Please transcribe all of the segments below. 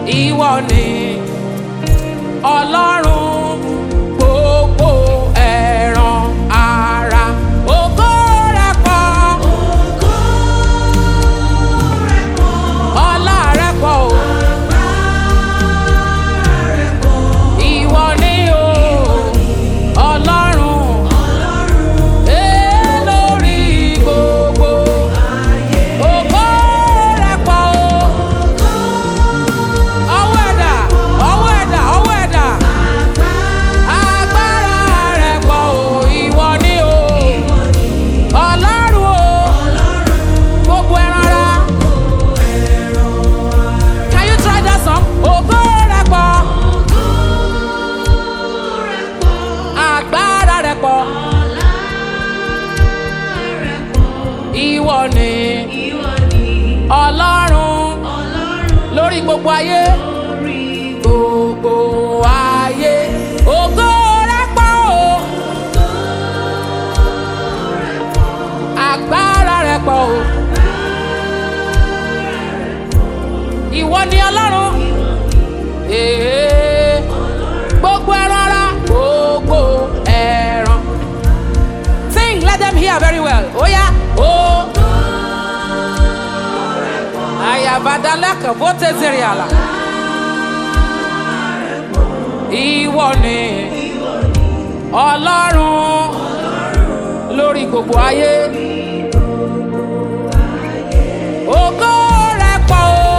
ìwọ ni ọlọ́run gbogbo ẹran ara ògo rẹ̀ pọ̀ ọlá rẹ̀ pọ̀ o ìwọ ni o ọlọ́run ee lórí gbogbo ògo rẹ̀ pọ̀ o ọwọ́ ẹ̀dá ọwọ́ ẹ̀dá ọwọ́ ẹ̀dá agbára rẹ̀ pọ̀ o ìwọ ni o ọlọ́run o gbogbo ẹran ara. Can you try that song? Ògo rẹ̀ pọ̀ agbára rẹ̀ pọ̀ ìwọ ni ọlọ́run lórí gbogbo ayé gbogbo ayé ògo rẹ̀ pọ̀ o agbára rẹ̀ pọ̀ o ìwọ ni ọlọ́run Ee, gbogbo ẹran ara gbogbo ẹran sing let them hear very well oya o. ayabadalaka bó tẹ̀sírí àlà. ìwọ ni ọlọ́run lórí gbogbo ayé. ògo rẹ̀ pọ̀ o.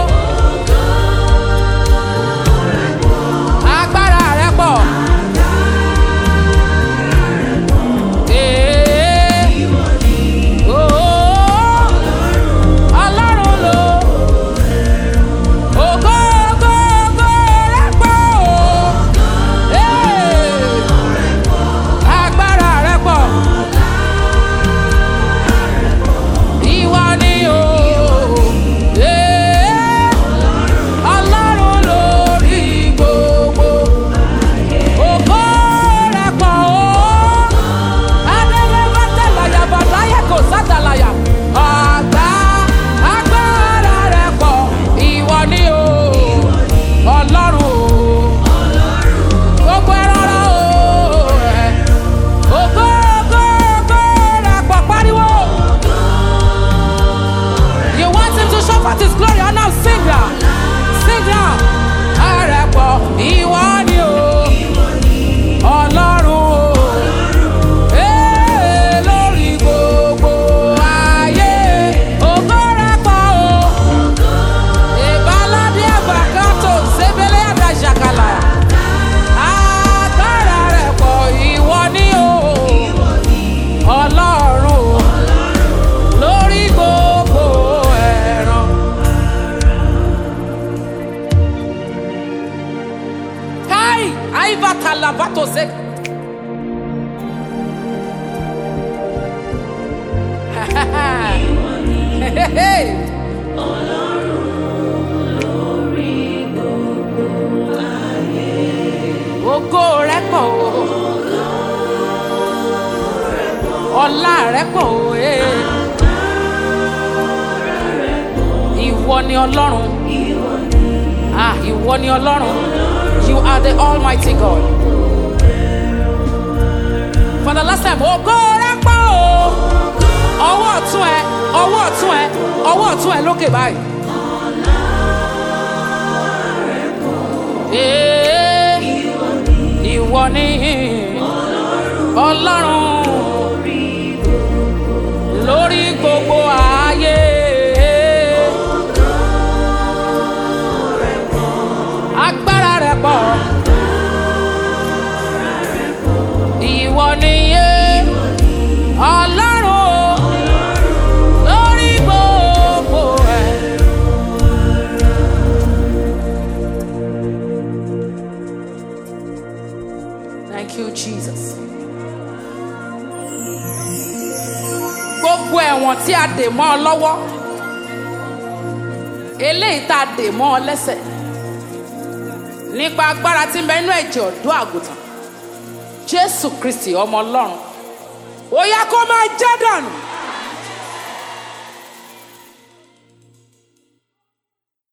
agbára rẹ̀ pọ̀. Ee, ooo, Ọlọ́run ló. Ògo, ògo, ògo rẹ̀ pọ̀ o. Ee, agbára rẹ̀ pọ̀. Ìwọ ni o. Ee, Ọlọ́run lórí gbogbo. Ògo rẹ̀ pọ̀ o. Adélébátẹ̀láyà bàtáyà kò sátàláyà. Àgbà agbára rẹ̀ pọ̀. Ìwọ ni o. Ọlọ́run o. Gbogbo ẹran ara o. Ògo ògo ògo rẹ̀ pọ̀ pariwo. You want him to show forth his glory and now sing now. Sing now. Ààrẹ pọ̀ ìwọ ni o. Ọlọ́run o. Ee, lórí gbogbo ayé. Ògo rẹ̀ pọ̀ o. Ìbáládé àbàkátò sébélé àdàjàkàlà. Agbára rẹ̀ pọ̀ ìwọ ni o. Ọlọ́run o. Lórí gbogbo ẹran. Kai, Aivata Lavato Zek. Hey, hey. Ògo rẹ̀ pọ̀ o. Ọlá rẹ̀ pọ̀ o. eh. Ìwọ ni Ọlọ́run. Ah, ìwọ ni Ọlọ́run. You are the Almighty God. For the last time, ògo rẹ̀ pọ̀ o. Ọwọ́ ọ̀tún ẹ, ọwọ́ ọ̀tún ẹ, ọwọ́ ọ̀tún ẹ lókè báyìí. Ee, ìwọ ni Ọlọ́run lórí gbogbo ayé. Agbára rẹ̀ pọ̀. Ìwọ ni yé Ọlọ́run o, lórí gbogbo ẹ̀. Thank you, Jesus. Gbogbo ẹ̀wọ̀n tí a dè mọ́ ọ lọ́wọ́, eléyìí tá a dè mọ́ ọ lẹ́sẹ̀, nípa agbára tí ń bẹ nínú ẹ̀jẹ̀ ọ̀dọ́ àgùntàn, Jésù Kristi ọmọ Ọlọ́run, ó yá kó máa jẹ́ dànù.